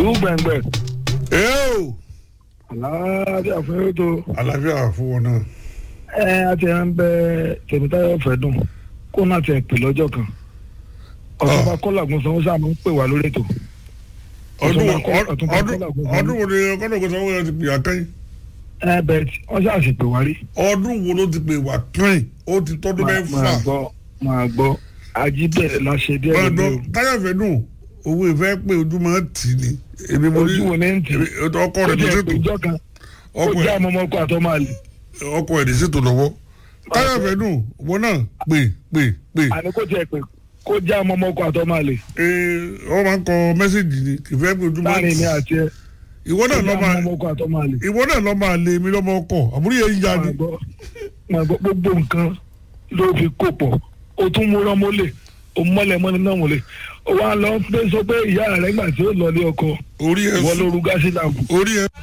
ìlú gbẹ̀ngbẹ̀ ẹ́ẹ̀ àlàáfíà fún yóò tó àlàáfíà fún wọn náà. ẹ àti ẹ ń bẹ tèmítáyọ̀ fẹ́dùn kó náà ti ẹ̀ pè lọ́jọ́ kan ọ̀túnba kọ́làgùn sanwó sáà máa ń pè wá lórí ètò ọdún Ọ̀túnba Kọ́- ọdún Ọ̀túnba ọdún Kọ́lá Ògúnsanwó. ọdún wo ni ọkọ̀dọ̀ kò sanwó yẹn ti pè àkẹ́yìn ẹ bẹ́ẹ̀ tí wọ́n ṣáà sì pè wá rí ọdún wo ló ti pè wà kírin ó ti tọ́dún máa mẹ́fà máa gbọ́ máa gbọ́ ajíbẹ̀rẹ̀ la ṣe díẹ̀ ọdún lórí táyọ̀fẹ́ dùn owó ìfẹ́ pé ojú máa ń tì ní èmi mo ní ojú wo ní ń tì èmi- ọkọ ó rẹ̀ ní jẹ́ ṣètò ìjọ kan ó ọkọ jẹ́ ẹ̀ àmọ́ ọmọkọ àtọ́ máa lè ọkọ ẹ̀ ní ṣètò lọ́wọ́ táyọ̀fẹ́ dùn wọn náà pè pè pè àní kó tiẹ̀ pè kó jẹ́ àmọ́ ọmọkọ àtọ́ máa lè ee wọ́n máa ń kọ mẹ́sẹ̀gì ni ìfẹ́ pé ojú máa ń láàrin tì mi àti ẹ ìwọ kó náà jẹ́ lọ́ máa àmọ́ ọmọkọ àtọ́ máa lè. ìwọ náà lọ́ máa lé mi lọ́mọ ọkọ̀ àbúrò yẹn ń ya ni máa gbọ́ máa gbọ́ gbogbo nǹkan ló fi kó pọ̀ o tún mú rọ́mọ́lẹ̀ o mọ́lẹ̀ mọ́ni náà mọ́lẹ̀ o wá lọ pé sọ pé ìyá rẹ̀ gbà tí ó lọ lé ọkọ orí ẹ̀ ìwọ sùn ló ru gáàsì làǹkù orí ẹ̀